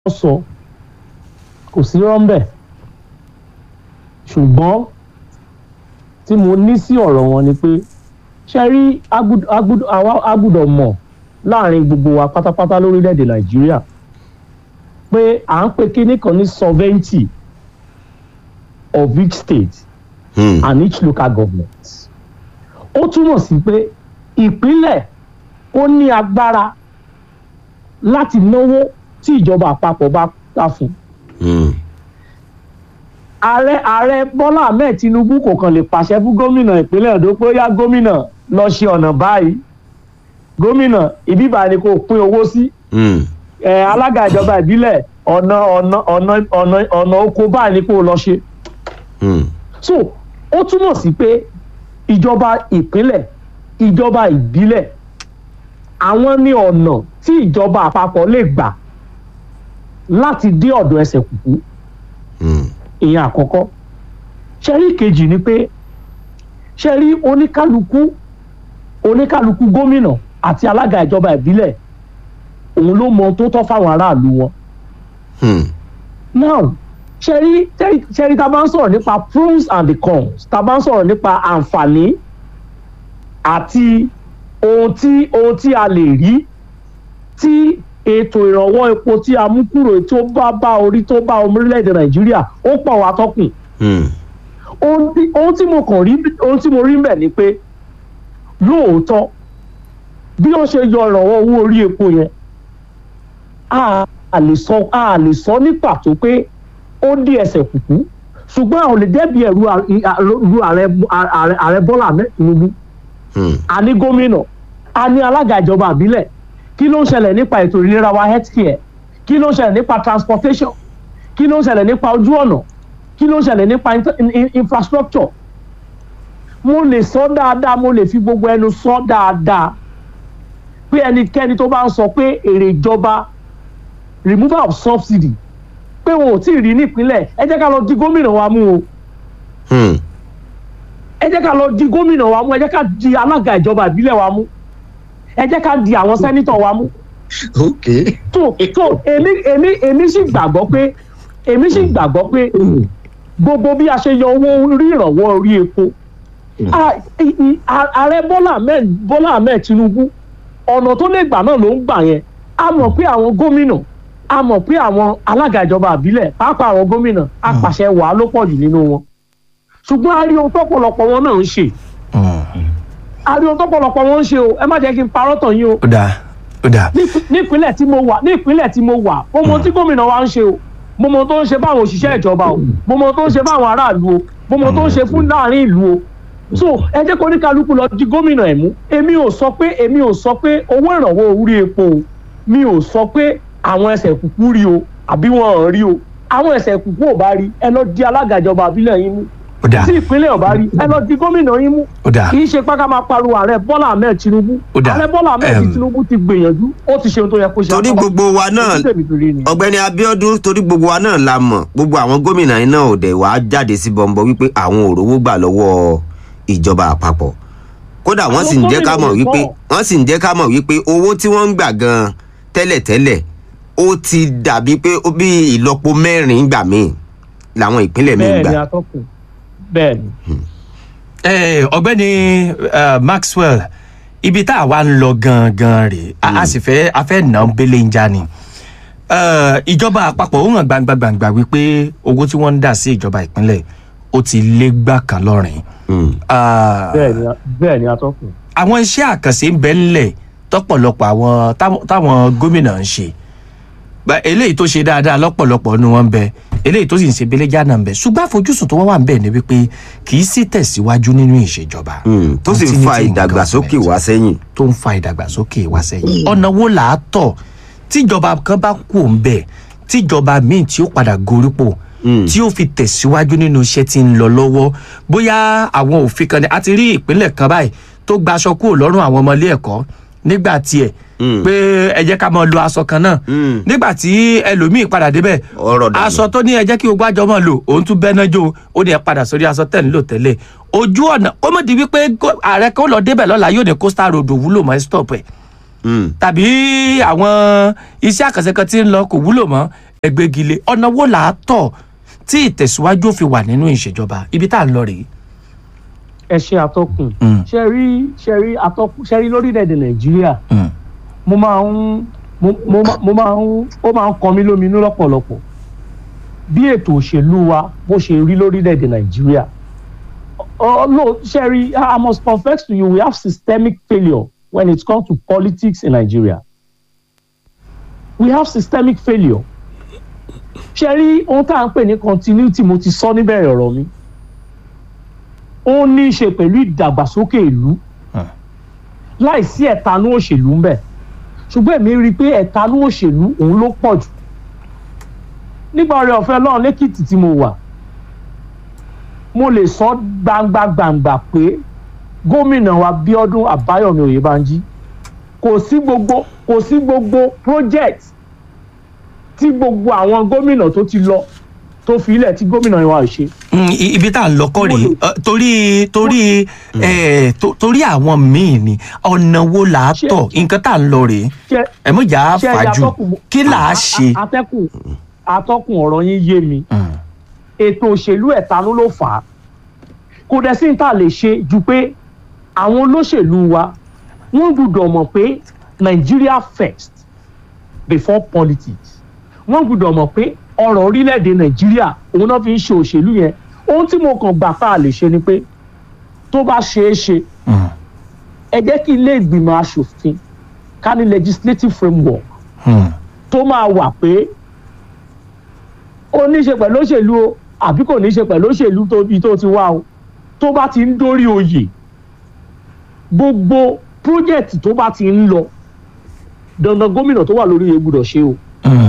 sọ kò sí rọ́ńbẹ̀ ṣùgbọ́n tí mo ní sí ọ̀rọ̀ wọn ni pé ṣe rí a gbọ́dọ̀ mọ̀ láàrin gbogbo wa pátápátá lórílẹ̀‐èdè nàìjíríà pé à ń pe kíní kan ní sovereignty of each state Hmm. and each local government ó túmọ̀ sí pé ìpínlẹ̀ ó ní agbára láti náwó tí ìjọba àpapọ̀ bá ta fún Hmm. ààrẹ ààrẹ bọ́lá ahmed tinubu kò kàn lè pàṣẹ fún gómìnà ìpínlẹ̀ èdò pé ó yá gómìnà lọ ṣe ọ̀nà báyìí gómìnà ìbíbà ni kò pín owó sí Hmm. ẹ alága ìjọba ìbílẹ̀ ọ̀nà ọ̀nà ọ̀nà ọ̀nà ọ̀nà oko báyìí ni kò lọ ṣe Hmm. so ó túmọ̀ sí pé ìjọba ìpínlẹ̀ ìjọba ìbílẹ̀ àwọn ní ọ̀nà tí ìjọba àpapọ̀ lè gbà láti dé ọ̀dọ̀ ẹsẹ̀ kùkú Hmm. ìyẹn àkọ́kọ́ ṣẹ́rí kejì ni pé ṣẹ́rí oníkálukú oníkálukú gómìnà àti alága ìjọba ìbílẹ̀ òun ló mọ ohun tó tọ́ fáwọn aráàlú wọn Hmm. now ṣẹ́rí ṣẹ́rí- ṣẹ́rí tá a bá ń sọ̀rọ̀ nípa pros and the cons tá a bá ń sọ̀rọ̀ nípa àǹfààní àti ohun tí ohun tí a lè rí tí ètò ìrànwọ́ epo tí a mú kúrò tó bá bá orí tó bá orílẹ̀-èdè nàìjíríà ó pọ̀ wá tọ́kùn Hmm. ohun tí ohun tí mo kàn rí ohun tí mo rí mbẹ̀ ni pé lóòótọ́ bí ó ṣe yọ ìrànwọ́ owó orí epo yẹn a a lè sọ a lè sọ ní pàtó pé ó dé ẹsẹ̀ kùkú ṣùgbọ́n àwọn ò lè dẹ́bi ẹ̀rù ru ààrẹ ààrẹ ààrẹ bọ́lá ahmed tinubu Hmm. a ní gómìnà a ní alága ìjọba àbílẹ̀ kí ló ń ṣẹlẹ̀ nípa ètò ìlera wa health care kí ló ń ṣẹlẹ̀ nípa transportation kí ló ń ṣẹlẹ̀ nípa ojú ọ̀nà kí ló ń ṣẹlẹ̀ nípa inter- in- in- infrastructure mo lè sọ dáadáa mo lè fi gbogbo ẹnu sọ dáadáa pé ẹnikẹ́ni tó bá ń sọ pé èrè ìjọba removal of subsidy pé wọn ò tí ì rí nípínlẹ̀ ẹ jẹ́ ká lọ di gómìnà wa mú o Hmm. ẹ jẹ́ ká lọ di gómìnà wa mú ẹ jẹ́ ká di alága ìjọba ìbílẹ̀ wa mú ẹ jẹ́ ká di àwọn sẹ́nítọ̀ wa mú Okay. tó tó èmi èmi èmi sì gbàgbọ́ pé èmi sì gbàgbọ́ pé gbogbo bí a ṣe yọ owó orí ìrànwọ́ orí epo a- i- i- a- ààrẹ bọ́lá ahmed bọ́lá ahmed tinubu ọ̀nà tó lè gbà náà ló ń gbà yẹn a mọ̀ pé àwọn gómìnà a mọ̀ pé àwọn alága ìjọba àbílẹ̀ pàápàá àwọn gómìnà apàṣẹ wàá ló pọ̀ jù nínú wọn ṣùgbọ́n a rí ohun tọ́pọ̀lọpọ̀ wọn náà ń ṣe a rí ohun tọ́pọ̀lọpọ̀ wọn ń ṣe o ẹ má jẹ́ kí n parọ́ tàn yín o ó dáa ó dáa ní- nípínlẹ̀ tí mo wà nípínlẹ̀ tí mo wà mo mọ tí gómìnà wa ń ṣe o mo mọ tó ń ṣe fáwọn òṣìṣẹ́ ìjọba o mo mọ tó ń ṣe fáwọn aráàlú o mo mọ tó ń ṣe fún láàrin ìlú o so ẹ jẹ́ kó ní kálukú lọ di gómìnà ẹ̀ mú èmi ò sọ pé èmi ò sọ pé owó ìrànwọ́ orí epo o mi ò sọ pé àwọn ẹsẹ̀ kúkú rí o àbí wọn ò rí o àwọn ẹsẹ̀ kúkú ò bá rí ẹ lọ di alága ìjọba àbílẹ̀ yín mú ó dáa tí ìpínlẹ̀ ò bá rí ẹ lọ di gómìnà yín mú ó dáa kì í ṣe pé ká máa pariwo ààrẹ bọ́lá ahmed tinubu Ó dáa. ààrẹ bọ́lá ahmed Em. tinubu ti gbìyànjú ó ti ṣe ohun tó yẹ kó ṣe torí gbogbo wa náà Ojú tèmi fi rí ni. ọ̀gbẹ́ni abiodun torí gbogbo wa náà la mọ̀ gbogbo àwọn gómìnà yìí náà ò dẹ̀ wá jáde sí bọ̀m̀bọ̀ wípé àwọn ò rówó gbà lọ́wọ́ ìjọba àpapọ̀ kódà wọ́n sì ń jẹ́ ká mọ̀ gómìnà wípé pọ̀. wọ́n sì ń jẹ́ ká mọ̀ wípé owó tí wọ́n ń gbà gan tẹ́lẹ̀tẹ́lẹ̀ ó ti dàbí pé ó bí ìlọ́po mẹ́rin gbà míì làwọn ìpínlẹ̀ míì bẹ́ẹ̀ gbà ni atọ́kùn bẹ́ẹ̀ ni. Eh, ọ̀gbẹ́ni eh, maxwell ibi tá a wá ń lọ gangan rèé a a sì fẹ́ a fẹ́ nà án bẹ́lẹ̀ ń já ni Eh, ìjọba àpapọ̀ ó hàn gbangba gbangba wípé owó tí wọ́n ń dà sí ìjọba ìpínlẹ̀ ó ti lé gbà kan lọ́rìn Hmm. Ah, bẹ́ẹ̀ ni bẹ́ẹ̀ ni atọ́kùn. àwọn iṣẹ́ àkànṣe ń bẹ ńlẹ̀ tọ́pọ̀lọpọ̀ àwọn táwọn- táwọn gómìnà ń ṣe Bá- eléyìí tó ṣe dáadáa lọ́pọ̀lọpọ̀ ni wọ́n ń bẹ eléyìí tó sì ń ṣe beléjà náà ń bẹ ṣùgbọ́n àfojúsùn tó wá wà ń bẹ ni wípé kì í sì tẹ̀síwájú nínú ìṣèjọba Hmm. tó sì ń fa Continuity in ìdàgbàsókè government wá sẹ́yìn. tó ń fa ìdàgbàsókè wá sẹ́yìn ọ̀nà wo là á tọ̀ tíjọba kan bá kú òun bẹ̀ tíjọba míì tí ó padà gorípò Mm. tí ó fi tẹ̀síwájú nínú iṣẹ́ tí ń lọ lọ́wọ́ bóyá àwọn òfin kan ní a ti rí ìpínlẹ̀ kan báyìí tó gba aṣọ kúrò lọ́rùn àwọn ọmọ ilé ẹ̀kọ́ nígbà tiẹ̀ Mm. pé ẹ jẹ́ ká máa lo aṣọ kan náà Mm. nígbà tí ẹlòmíì padà débẹ̀ Ọ̀rọ̀ dànù. aṣọ tó ní ẹ jẹ́ kí gbogbo àjọ máa lò òun tún bẹ́ẹ̀ náà jó ó ní ẹ padà sórí aṣọ tẹ̀ ń lò tẹ́lẹ̀ ojú ọ̀nà ó mọ̀ di wípé gó- ààrẹ kan lọ débẹ̀ lọ́la yóò ní coastal road ò wúlò mọ́ ẹ stop ẹ̀ Hmm. tàbí àwọn iṣẹ́ àkànṣe kan tí ń lọ kò wúlò mọ́ ẹgbẹ́gilé ọ̀nà wo là á tọ̀ tí ìtẹ̀síwájú ò fi wà nínú ìṣèjọba ibi tá à ń lọ rèé. ẹ ṣe atọ́kùn Mm. ṣe rí ṣe rí atọ́kùn ṣe rí lórílẹ̀‐èdè nàìjíríà Mm. mo máa ń mo mo má- mo máa ń ó máa ń kan mí lóminú lọ́pọ̀lọpọ̀ bí ètò òṣèlú wa bó ṣe rí lórílẹ̀‐èdè nàìjíríà oh no ṣe rí i must confess to you we have systemic failure when it comes to politics in nigeria we have systemic failure ṣe rí ohun tá à ń pè ní continuity mo ti sọ níbẹ̀rẹ̀ ọ̀rọ̀ mi ó ní í ṣe pẹ̀lú ìdàgbàsókè ìlú Hmm. láìsí ẹ̀tanú òṣèlú ń bẹ̀ ṣùgbọ́n èmi rí i pé ẹ̀tanú òṣèlú òun ló pọ̀ jù nígbà ọ̀rẹ́ ọ̀fẹ́ ọlọ́run lẹ́kìtì tí mo wà mo lè sọ gbangba gbangba pé gómìnà wa bíọ́dún àbáyọ̀mí oyèbánjí kò sí gbogbo kò sí gbogbo project tí gbogbo àwọn gómìnà tó ti lọ tó fi ilẹ̀ tí gómìnà wa ò ṣe Mm, i- ibi tá à ń lọ kọ́ rèé Mo lè- Ẹ, torí torí ẹ, to- torí àwọn míì ni ọ̀nà wo là á Ṣé- tọ̀ nǹkan tá à ń lọ rèé ṣe ẹ mọ̀ jà á ṣe fàájù atọ́kùn- kí là á a- a- ṣe. atẹ́kùn atọ́kùn ọ̀rọ̀ yín yé mi Mm. ètò òṣèlú ẹ̀tanú ló fà á kò dẹ̀ sí ní tá a lè ṣe ju pé àwọn olóṣèlú wa wọ́n gbọ́dọ̀ mọ̀ pé Nigeria first before politics wọ́n gbọ́dọ̀ mọ̀ pé ọ̀rọ̀ orílẹ̀-èdè Nàìjíríà òun náà fi ń ṣe òṣèlú yẹn ohun tí mo kàn gbà tá a lè ṣe ni pé tó bá ṣeé ṣe Mm. ẹ jẹ́ kí ilé ìgbìmọ̀ asòfin ká ní legislative framework Mm. tó máa wà pé ó ní í ṣe pẹ̀lú òṣèlú o àbí kò ní í ṣe pẹ̀lú òṣèlú tó ibi tó ti wá o tó bá ti ń dórí oyè gbogbo project tó bá ti ń lọ dandan gómìnà tó wà lórí oyè gbúdọ̀ ṣe o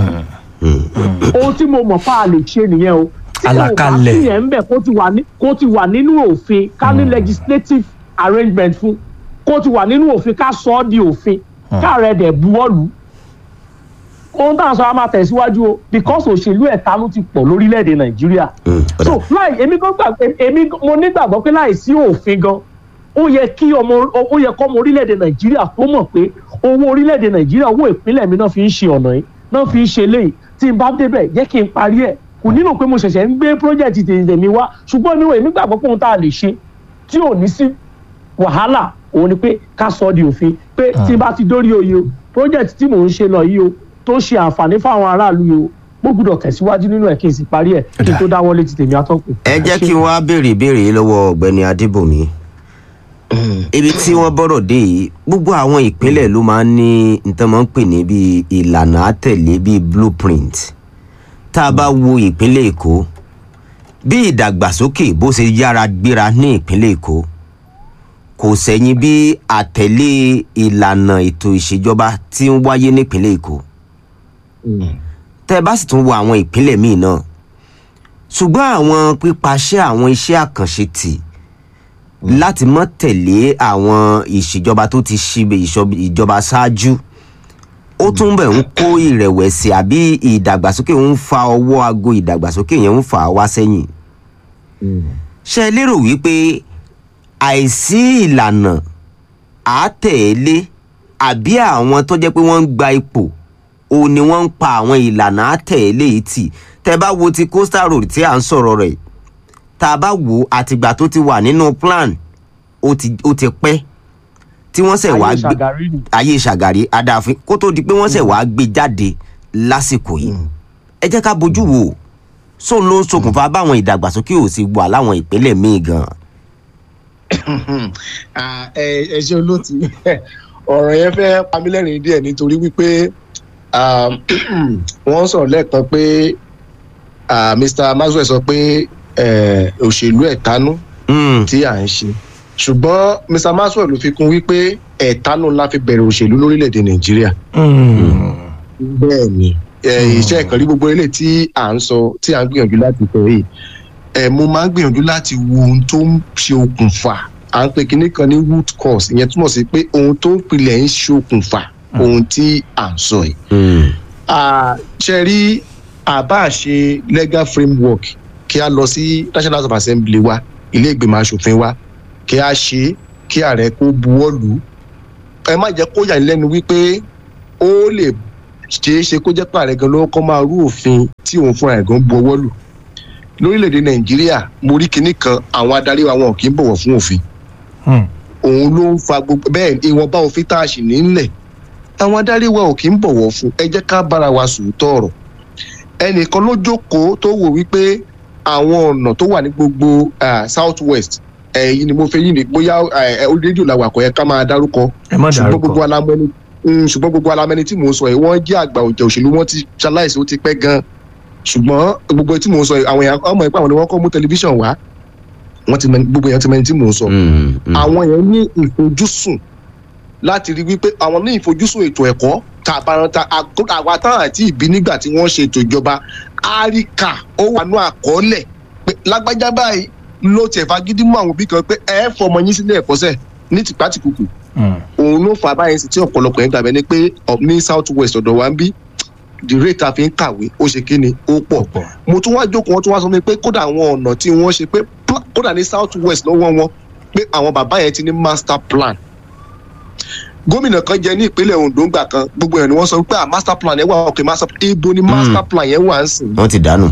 Mm. ohun tí mo mọ̀ fà á lè ṣe nìyẹn o tí kò bá Àlàkalẹ̀. sí yẹn ń bẹ̀ kó ti wà ní- kó ti wà nínú òfin ká ní legislative arrangement fún kó ti wà nínú òfin ká sọ ọ́ di òfin káàrẹ̀ dẹ̀ buwọ́lù ohun tá à ń sọ á máa tẹ̀síwájú o because òṣèlú ẹ̀tanú ti pọ̀ lórílẹ̀‐èdè nàìjíríà Mm, ọ̀dà. so láì èmi gan gbà èmi mo nígbàgbọ́ pé láì sí òfin gan ó yẹ kí ọmọ ó yẹ kọ́ ọmọ orílẹ̀‐èdè nàìjíríà tó mọ̀ pé owó orílẹ̀‐èdè nàìjíríà owó ìpínlẹ̀ mi náà fi ń ṣe ọ̀nà yìí náà fi ń ṣe léyìí tí n bá débẹ̀ jẹ́ kí n parí ẹ̀ kò nílò pé mo ṣẹ̀ṣẹ̀ ń gbé project tèmi wá ṣùgbọ́n mi ò èmi gbàgbọ́ pé ohun tá a lè ṣe tí ò ní sí wàhálà òun ni pé ká sọ di òfin pé tí n bá ti dórí oyè o project tí mò ń ṣe lọ yìí o tó ṣe àǹfààní fáwọn aráàlú yìí o mo gbúdọ̀ tẹ̀síwájú nínú ẹ̀ kí n sì parí ẹ̀ kí n tó dáwọ́ létí tèmi atọ́kùn. ẹ jẹ́ kí n wá béèrè ìbéèrè yìí lọ́wọ́ ọ̀gbẹ́ni adébòmí ibi tí wọ́n bọ́rọ̀ dé yìí gbogbo àwọn ìpínlẹ̀ ló máa ń ní nǹkan máa ń pè ní bíi ìlànà àtẹ̀lé bíi blueprint tá a bá wo ìpínlẹ̀ èkó bí ìdàgbàsókè bó ṣe yára gbéra ní ìpínlẹ̀ èkó kò sẹ́yìn bí àtẹ̀lé ìlànà ètò ìṣèjọba tí ń wáyé nípínlẹ̀ èkó tẹ́ ẹ bá sì tún wo àwọn ìpínlẹ̀ míì náà ṣùgbọ́n àwọn pípaṣẹ àwọn iṣẹ́ àkànṣe tì láti mọ́ tẹ̀lé àwọn ìṣèjọba tó ti ṣe ìṣọ- ìjọba ṣáájú ó tún bẹ̀ ń kó ìrẹ̀wẹ̀sì àbí ìdàgbàsókè ń fa ọwọ́ aago ìdàgbàsókè yẹn ń fà á wá sẹ́yìn ṣe é lérò wípé àìsí ìlànà àátẹ̀lé àbí àwọn tó jẹ́ pé wọ́n ń gba ipò òun ni wọ́n ń pa àwọn ìlànà àtẹ̀lé yìí tì tẹ́ bá wo ti coastal road tí à ń sọ̀rọ̀ rẹ̀ tá a bá wò ó àtìgbà tó ti wà nínú plan ó ti ó ti pẹ́ tí wọ́n ṣẹ̀ wá ayé gbé ṣàgárí ni ayé ṣàgàrí adáàfin kó tó di pé wọ́n ṣẹ̀ wá gbé jáde lásìkò yìí ẹ jẹ́ ká bójú wò ó sóun ló ń ṣokùnfà báwọn ìdàgbàsókè ò sì wà láwọn ìpínlẹ̀ míì gan Ah, ẹ ẹ ṣe olóòtú ọ̀rọ̀ yẹn fẹ́ pamílẹ́rìn díẹ̀ nítorí wípé ah, wọ́n sọ̀rọ̀ lẹ́ẹ̀kan pé ah, Mr. Maxwell sọ pé eh, òṣèlú ẹ̀tanú Mm, tí à ń ṣe ṣùgbọ́n Mr. Maxwell ló fi kún wípé ẹ̀tanú la fi bẹ̀rẹ̀ òṣèlú lórílẹ̀‐èdè Nàìjíríà Mm. bẹ́ẹ̀ ni ẹ, iṣẹ́ ìkànnì gbogbo ilé tí à ń sọ tí à ń gbìyànjú láti sọ yìí ẹ mo máa ń gbìyànjú láti wo ohun tó ń ṣe okùnfà à ń pè kinní kan ní root cause ìyẹn túmọ̀ sí pé ohun tó ń pilẹ̀ ń ṣe okùnfà ohun tí à ń sọ yìí. mm, Ah, ṣe rí àbá ṣe legal framework kí a lọ sí National House of Assembly wa ilé ìgbìmọ̀ asòfin wa kí a ṣe kí ààrẹ kó buwọ́ lù ú ẹ má jẹ́ kó yà ní lẹ́nu wípé ó lè ṣeé ṣe kó jẹ́ pàrẹ̀ gan ló kọ́ máa rú òfin tí òun fúnra ẹ̀ gan bu ọwọ́ lù lórílẹ̀‐èdè nàìjíríà mo rí kinní kan àwọn adarí wa wọn kì í bọ̀wọ̀ fún òfin Hmm. òun ló ń fa gbogbo bẹ́ẹ̀ ìwọ̀nba òfin tá a sì nílẹ̀ àwọn adarí wa ò kì í bọ̀wọ̀ fún ẹ jẹ́ ká bára wa sòótọ́ ọ̀rọ̀ ẹnìkan ló jókòó tó wò wípé àwọn ọ̀nà tó wà ní gbogbo south west ẹ̀yìn ni mo fẹ́ yìí ni bóyá ẹ̀ orí rédíò làwọn àkọ́yẹ ká máa dárúkọ ẹ má ṣùgbọ́n gbogbo dárúkọ alamẹni mm, ṣùgbọ́n gbogbo alamẹni tí mò ń sọ yìí wọ́n jẹ́ àgbà òjò òṣèlú wọ́n ti ṣaláìsí ó ti pẹ́ gan ṣùgbọ́n gbogbo tí mò ń sọ yìí àwọn èèyàn ọmọ ìpá àwọn ni wọ́n kọ́ mú tẹlifíṣàn wá wọ́n ti mẹ gbogbo èèyàn ti mẹni tí mò ń sọ Mm, mm. àwọn èèyàn ní ìfojúsùn láti rí wípé àwọn ní ìfojúsùn ètò ẹ̀kọ́ tàbáranta àwa táwọn àti ìbí nígbà tí wọ́n ṣe ètò ìjọba áríkà ó wà ní àkọọ́lẹ̀ pé lágbájá báyìí ló tiẹ̀ fagídí mú àwọn òbí kan pé ẹ fọmọ yín sílé ẹ̀kọ́sẹ̀ ní tìpátìkùkù Hmm. òun ló fà á báyìí sí tí ọ̀pọ̀lọpọ̀ yẹn gbàgbẹ́ ni pé ọ̀- ní south west ọ̀dọ̀ wa ń bí the rate a fi ń kàwé ó ṣe kí ni ó pọ̀ pọ̀ mo tún wá jókòó wọn tún wá sọ mi pé kódà àwọn ọ̀nà tí wọ́n ṣe pé pla- kódà ní south west lọ́wọ́ wọn pé àwọn bàbá yẹn ti ní master plan gómìnà kan jẹ ní ìpínlẹ̀ ondo ńgbà kan gbogbo ẹ̀ ni wọ́n sọ pé ah master plan yẹn wà ok master ibo ni master plan yẹn wà ń sìn wọ́n ti dànù.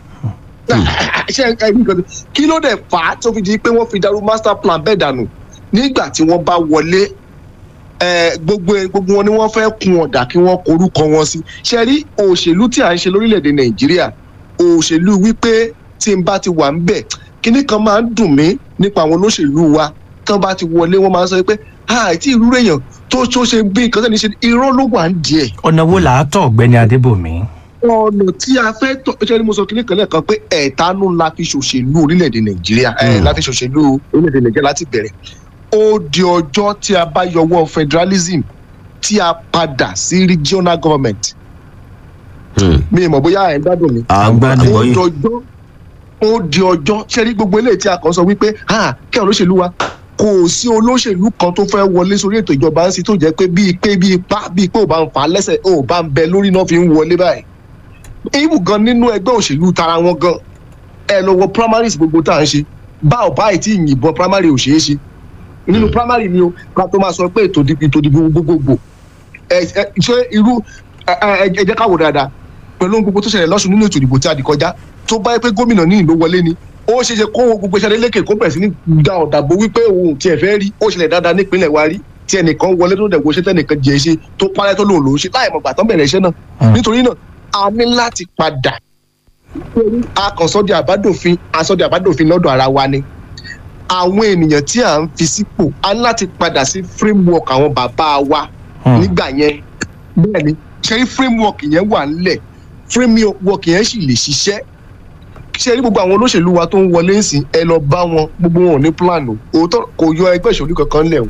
ṣe ẹ ní nǹkan kí ló dẹ̀ fà á tó fi di pé wọ́n fi darú master plan bẹ́ẹ̀ dànù nígbà tí wọ́n bá wọlé ẹ, gbogbo gbogbo wọn ni wọ́n fẹ́ kun ọ̀dà kí wọ́n korúkọ wọn sí ṣe rí òṣèlú tí à ń ṣe lórílẹ̀‐èdè nàìjíríà òṣèlú wípé tí n bá ti wà ń bẹ̀ kíní kan máa ń dùn mí nípa àwọn olóṣèlú wa tán bá ti wọlé wọ́n máa ń sọ pé àìtí ìrú èèyàn tó tó ṣe bí nǹkan tẹ́ni ṣe irọ́ ló wà ń díẹ̀ ọ̀nà wo là á tọ̀ ọ̀gbẹ́ni adébòmí ọ̀nà tí a fẹ́ tọ̀ ṣe ni mo sọ kíní kan lẹ́ẹ̀kan pé ẹ̀ẹ́dánú la fi ṣòṣèlú orílẹ̀-èdè nàìjíríà ẹ̀ Mm. la fi ṣòṣèlú orílẹ̀-èdè nàìjíríà láti bẹ̀rẹ̀ ó di ọjọ́ tí a bá yọwọ́ federalism tí a padà sí regional government Mm. mi ì mọ̀ bóyá ẹ̀ ń gbádùn mi àgbà ó nìbọn di yìí. ọjọ́ ó di ọjọ́ ṣe rí gbogbo eléyìí tí a kàn sọ wípé ah kí àwọn olóṣèlú wa kò sí olóṣèlú kan tó fẹ́ wọlé sórí ètò ìjọba ń sí tó jẹ́ pé bíi pé bíi pa bíi pé ò bá ń fà á lẹ́sẹ̀ ò bá ń bẹ lórí náà fi ń wọlé báyìí ibù gan nínú ẹgbẹ́ òṣèlú tara wọn gan ẹ lọ wọ primaries gbogbo tá à ń ṣe bá ò báyìí tí ìyìnbọn primary ò ṣeé ṣe nínú primary ni o ká tó máa sọ pé ètò ìdìbò ètò ìdìbò gbogbogbò ẹ ẹ ṣé irú ẹ ẹ ẹ jẹ́ ká wò dáadáa pẹ̀lú ohun gbogbo tó ṣẹlẹ̀ lọ́sùn nínú ètò ìdìbò tí a dì kọjá tó bá yẹ pé gómìnà ní ìlú wọlé ni ó ṣeé ṣe kó gbogbo iṣẹ́ lékè kó bẹ̀rẹ̀ sí ní da ọ̀dàbò wípé òun tiẹ̀ fẹ́ rí ó ṣẹlẹ̀ dáadáa nípínlẹ̀ wa rí tí ẹnìkan wọlé tó dẹ̀gbọ́ ṣe tẹ́nìkan jẹ́ ṣe tó parẹ́ tó lòun lòún ṣe láì mọ̀ gbà tán bẹ̀rẹ̀ iṣẹ́ náà Hmm. nítorí náà a ní láti padà a kàn sọ́ di àbádòfin a sọ́ di àbádòfin lọ́dọ̀ ara wa ni àwọn ènìyàn tí à ń fi sípò a ní láti padà sí framework àwọn bàbá wa Hmm. nígbà yẹn bẹ́ẹ̀ ni ṣe rí framework yẹn wà nílẹ̀ framework yẹn sì lè ṣiṣẹ́ ṣe rí gbogbo àwọn olóṣèlú wa tó ń wọlé ń sìn ẹ lọ bá wọn gbogbo wọn ò ní plan o òótọ́ kò yọ ẹgbẹ́ ìṣòlú kankan lẹ̀ o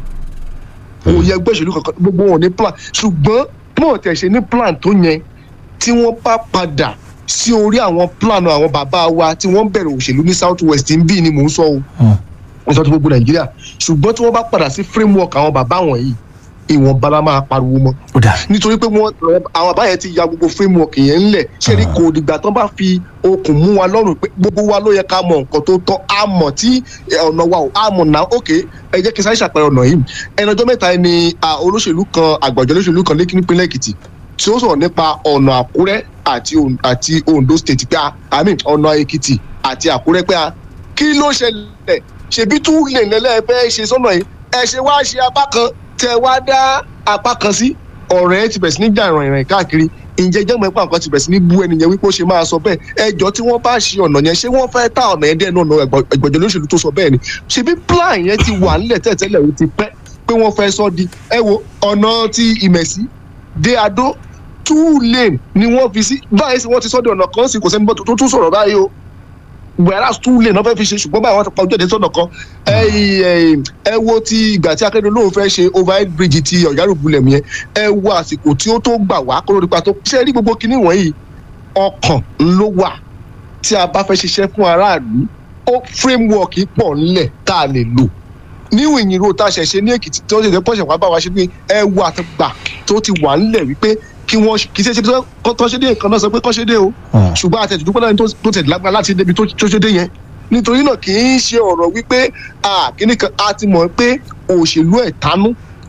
kò yọ ẹgbẹ́ ìṣòlú kankan gbogbo wọn ò ní plan ṣùgbọ́n mọ̀ tẹ̀ ṣe ní plan tó yẹn tí wọ́n bá padà sí orí àwọn plan àwọn bàbá wa tí wọ́n bẹ̀rẹ̀ òṣèlú ní south west ń bí ni mò ń sọ o Hmm. wọ́n sọ ti gbogbo nàìjíríà ṣùgbọ́n tí wọ́n bá padà sí framework àwọn bàbá wọ̀nyí ìwọ̀nba la máa pariwo mọ́ ó dà nítorí pé wọn àwọn àbáyẹ ti ya gbogbo framework yẹn ńlẹ̀ ṣé ní kò dìgbà tán bá fi okùn mú wa lọ́rùn pé gbogbo wa ló yẹ ká mọ nǹkan tó tọ́ a mọ̀ tí ẹ, ọ̀nà wa ò a mọ̀ náà ok ẹ jẹ́ kí n sáré ṣàpẹẹrẹ ọ̀nà yìí ẹnu ọjọ́ mẹ́ta ni a, olóṣèlú kan àgbàjọ olóṣèlú kan lẹ́kí nípínlẹ̀ èkìtì tí ó sọ̀rọ̀ nípa ọ̀nà àkúrẹ́ àti On- àti ondo state pé a i mean ọ̀nà èkìtì àti àkúrẹ́ pé a kí ló ṣẹlẹ̀ ṣèbí tún lè lẹ́lẹ́ fẹ́ ṣe sọ́nà yìí ẹ ṣe wá ṣe apá kan tẹ wá dá apá kan sí ọ̀rẹ́ ti bẹ̀rẹ̀ sí ní jà ìrìn ìrìn káàkiri ǹjẹ́ jẹ́ mọ̀ ẹ́pà nǹkan ti bẹ̀rẹ̀ sí ní bú ẹnìyẹn wípé ó ṣe máa sọ bẹ́ẹ̀ ẹjọ́ tí wọ́n bá ṣe ọ̀nà yẹn ṣé wọ́n fẹ́ ta ọ̀nà yẹn dẹ́ náà ẹgbẹ̀jọ lóṣèlú tó sọ bẹ́ẹ̀ ni ṣebí plan yẹn ti wà nílẹ̀ tẹ́tẹ́lẹ̀ ó ti pẹ́ pé wọ́n fẹ́ sọ di ẹ wo ọ̀nà ti ìmẹ̀sí dé adó two lane ni wọ́n fi sí báyìí sì wọ́n ti sọ́ di ọ̀nà kan sí kò sẹ́ni bọ́ tó tún sọ̀rọ̀ báyìí o whereas two lane náà fẹ́ fi ṣe ṣùgbọ́n báyìí wọ́n ti pa ojú ẹ̀dẹ́ sọ̀nà kan ẹ ẹ ẹ wo ti ìgbà tí akérèdọ́lù lóun fẹ́ ṣe overhead bridge ti ọ̀yárùbulẹ̀ yẹn ẹ wo àsìkò tí ó tó gbà wá kó lórí pa tó ṣe rí gbogbo kinní wọ̀nyí ọkàn ló wà tí a bá fẹ́ ṣiṣẹ́ fún aráàlú ó framework pọ̀ ńlẹ̀ tá a lè lò níwọ̀n ìyìn ro tá a ṣẹ̀ ṣe ní èkìtì tí wọ́n ṣe pọ̀ṣẹ̀ wá bá wa ṣe pé ẹ wo àtàgbà tó ti wà ńlẹ̀ wípé kí wọ́n kì í ṣe ṣe tó ṣe dé nǹkan náà sọ pé kọ́ ṣe dé o Hmm. ṣùgbọ́n àtẹ̀tùdúpẹ́ náà tó tẹ̀ lágbára láti débi tó tó ṣe dé yẹn nítorí náà kì í ṣe ọ̀rọ̀ wípé ah, kíní kan a ti mọ̀ pé òṣèlú ẹ̀tanú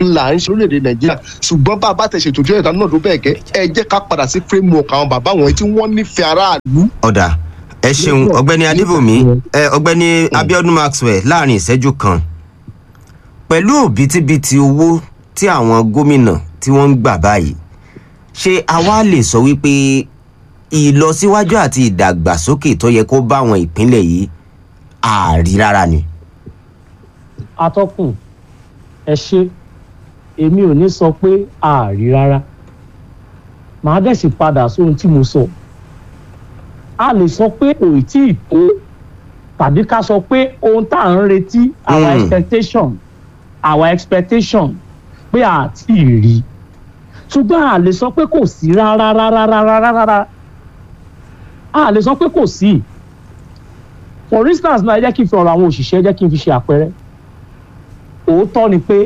ńlá ń ṣe lórílẹ̀‐èdè nàìjíríà ṣùgbọ́n bá a bá tẹ̀ ṣètò ìjọba ìdáná náà tó bẹ́ẹ̀ gẹ́ ẹ jẹ́ ká padà sí framework àwọn bàbá wọn tí wọ́n nífẹ̀ẹ́ aráàlú ọ̀dà ẹ ṣeun ọ̀gbẹ́ni adébòmí ẹ ọ̀gbẹ́ni abiodun maxwell láàrin ìṣẹ́jú kan pẹ̀lú òbítíbitì owó tí àwọn gómìnà tí wọ́n ń gbà báyìí ṣé àwa lè sọ wípé ìlọsíwájú àti ìdàgbàsókè tó yẹ kó bá àwọn ìpínlẹ̀ yìí ààrí rárá ni. atọ́kùn ẹ ṣe èmi ò ní sọ pé ààrí rárá màá dẹ̀ sì padà sóhun tí mo sọ a lè sọ pé kò tí ì tó tàbí ká sọ pé ohun tá à ń retí our Mm. expectation our expectation pé a ti rí ṣùgbọ́n a lè sọ pé kò sí rárá rárá rárá rárá a lè sọ pé kò sí for instance náà ẹ jẹ́ kí n fi ọ̀rọ̀ àwọn òṣìṣẹ́ jẹ́ kí n fi ṣe àpẹẹrẹ òótọ́ ni pé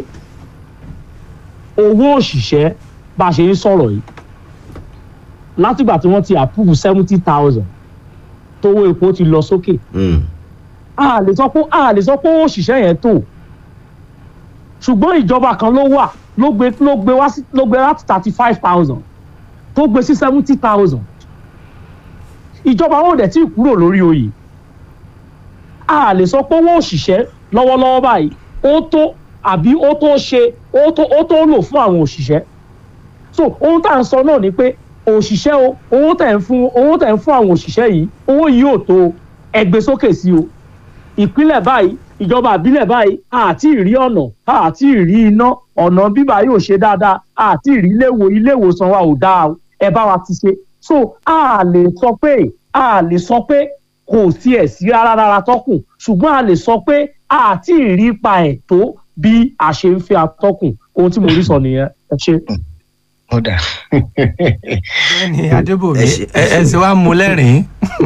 owó òṣìṣẹ́ bá a ṣe ń sọ̀rọ̀ yìí látìgbà tí wọ́n ti approve seventy thousand tówó epo ti lọ sókè Mm. a lè sọ pé a lè sọ pé owó òṣìṣẹ́ yẹn tó ṣùgbọ́n ìjọba kan ló wà ló gbé ló gbé wá sí ló gbé láti thirty five thousand tó gbé sí seventy thousand ìjọba wọn ò dẹ̀ tí ì kúrò lórí oyè a lè sọ pé owó òṣìṣẹ́ lọ́wọ́lọ́wọ́ báyìí ó tó àbí ó tó ṣe ó tó ó tó lò fún àwọn òṣìṣẹ́ so ohun tá à ń sọ náà ni pé òṣìṣẹ́ o owó tẹ̀ ń fún owó tẹ̀ ń fún àwọn òṣìṣẹ́ yìí owó yìí ò tó ẹgbẹ́ sókè sí o ìpínlẹ̀ báyìí ìjọba àbílẹ̀ báyìí àti ìrí ọ̀nà àti ìrí iná ọ̀nà bíbá yóò ṣe dáadáa àti ìrí iléèwò iléèwòsàn wa ò dáa o, ẹ bá wa ti ṣe so a lè sọ pé a lè sọ pé kò tiẹ̀ sí rárá rárá tọ́kùn ṣùgbọ́n a lè sọ pé àti ìrí ipa ẹ̀ tó bí a ṣe ń fẹ́ atọ́kùn ohun tí mo rí sọ nìyẹn ẹ ṣe. ọ̀dà ọ̀gbẹ́ni adébòmí Ẹ ṣe- ẹ ẹ sì wá mú lẹ́rìn-ín.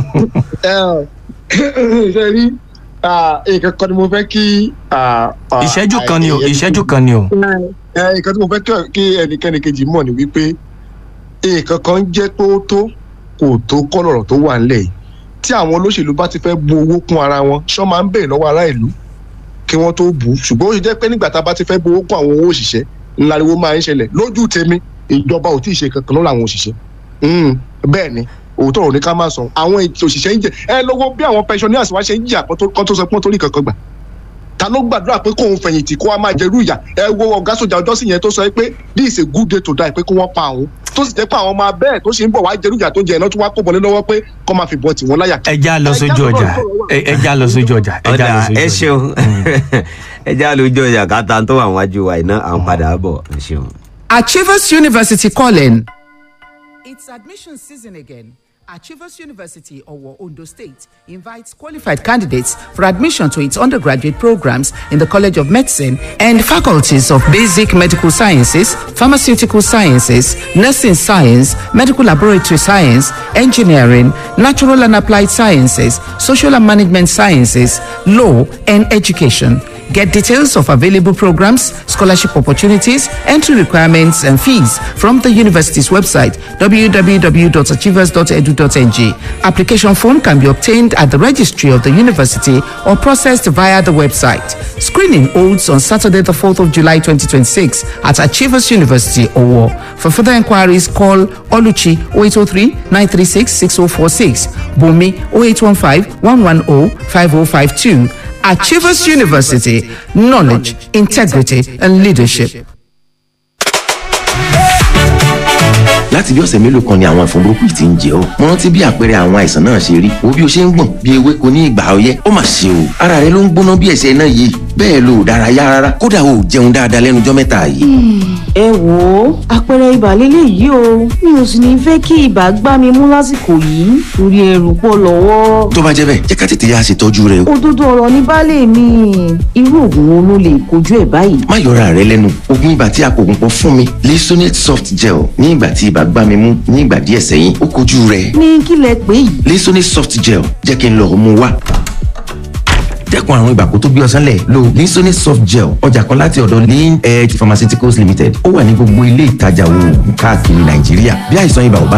ṣe rí nǹkan kan ni mo fẹ́ kí. ah, ah, ìṣẹ́jú kan ni o ẹni- ìṣẹ́jú kan ni o. ẹ nǹkan tí mo fẹ́ kí- kí ẹnikẹ́ni kejì mọ̀ ni wípé nǹkan kan jẹ́ pé ó tó kò tó kọ́ lọ̀rọ̀ tó wà ńlẹ̀ yìí tí àwọn olóṣèlú bá ti fẹ́ bu owó kún ara wọn ṣọ́ máa ń bèèrè lọ́wọ́ ará ìlú kí wọ́n tó bù ú ṣùgbọ́n ó ṣe jẹ́ pé nígbà tá a bá ti fẹ́ bu owó kún àwọn owó òṣìṣẹ́ ńláriwo máa ń ṣẹlẹ̀ lójú tèmi ìjọba ò tí ì ṣe kankan lọ́rọ̀ àwọn òṣìṣẹ́ Mm, bẹ́ẹ̀ ni òótọ́ ọ̀rọ̀ ní ká máa sọ àwọn ètò òṣìṣẹ́ ń jẹ ẹ lọ́wọ́ bí àwọn pensioners wá ṣe ń jìyà kan tó kan tó sọ pé wọ́n torí kankan gbà ta ló gbàdúrà pé kóun fẹ̀yìntì kó wá máa jẹrú ìyà ẹ wo ọ̀gá sójà ọjọ́ sí yẹn tó sọ pé this is a good day to die pé kó wọ́n pa àwọn tó sì jẹ́ pé àwọn ọmọ abẹ́ẹ̀ tó ṣe ń bọ̀ wá jẹrú ìyà tó jẹ ẹ̀ náà tó wá kó bọ̀lé lọ́wọ́ pé kó máa fi bọ̀ tì wọ́n láyà. ẹ já lọ sójú ọjà ẹ ẹ já lọ sójú ọjà ẹ já lọ ọ̀dà sójú ẹ ọjà. ṣeun ẹ já lójú ọjà káta tó wà wájú wa iná à ń padà bọ̀ ẹ ṣeun. Achievers University calling. It's admission season again. Achievers University, Owo, Ondo State, invites qualified candidates for admission to its undergraduate programs in the College of Medicine and faculties of Basic Medical Sciences, Pharmaceutical Sciences, Nursing Science, Medical Laboratory Science, Engineering, Natural and Applied Sciences, Social and Management Sciences, Law, and Education. Get details of available programs, scholarship opportunities, entry requirements, and fees from the university's website www.achievers.edu.ng. Application form can be obtained at the registry of the university or processed via the website. Screening holds on Saturday, the 4th of July 2026 at Achievers University, Owo. For further inquiries, call Oluchi 0803 936 6046, Bumi 0815 110 5052. Achievers University, knowledge, integrity, and leadership. láti bí ọ̀sẹ̀ mélòó kan ni àwọn ẹ̀fọn burúkú yìí ti ń jẹ ọ́ mo rántí bí àpẹẹrẹ àwọn àìsàn náà ṣe rí wo bí o ṣe ń gbọ̀n bí ewéko ní ìgbà ọyẹ́ ó mà ṣe o ara rẹ ló ń gbóná bí ẹ̀sẹ̀ náà yìí bẹ́ẹ̀ lo ò dárayá rárá kódà o ò jẹun dáadáa lẹ́nu ọjọ́ mẹ́ta yìí. ẹ wò ó àpẹẹrẹ ibà lélẹ̀ yìí o mi ò sì ní fẹ́ kí ibà gbá mi mú lásìkò yìí torí ẹrù pọ̀ lọ́wọ́. tó bá jẹ́ bẹ́ẹ̀ jẹ́ ká tètè yá ṣètọ́jú rẹ o òdodo ọ̀rọ̀ ní baálé mi irú oògùn wo ló lè kojú ẹ̀ báyìí. má yọra rẹ lẹ́nu oògùn ibà tí a kò gùn pọ̀ fún mi Lisonate soft gel ní ìgbà tí ibà gbá mi mú ní ìgbà díẹ̀ sẹ́yìn ó kojú rẹ̀ ní kí lẹ pé yìí. Lisonate soft gel jẹ́ kí n lọ mú wá dẹ́kun àrùn ibà kó tó gbé ọsán lẹ̀ lo Lisonate soft gel ọjà kan láti ọ̀dọ̀ lean edge pharmaceuticals limited ó wà ní gbogbo ilé ìtajà oògùn káàkiri nàìjíríà bí àìsàn ibà ò bá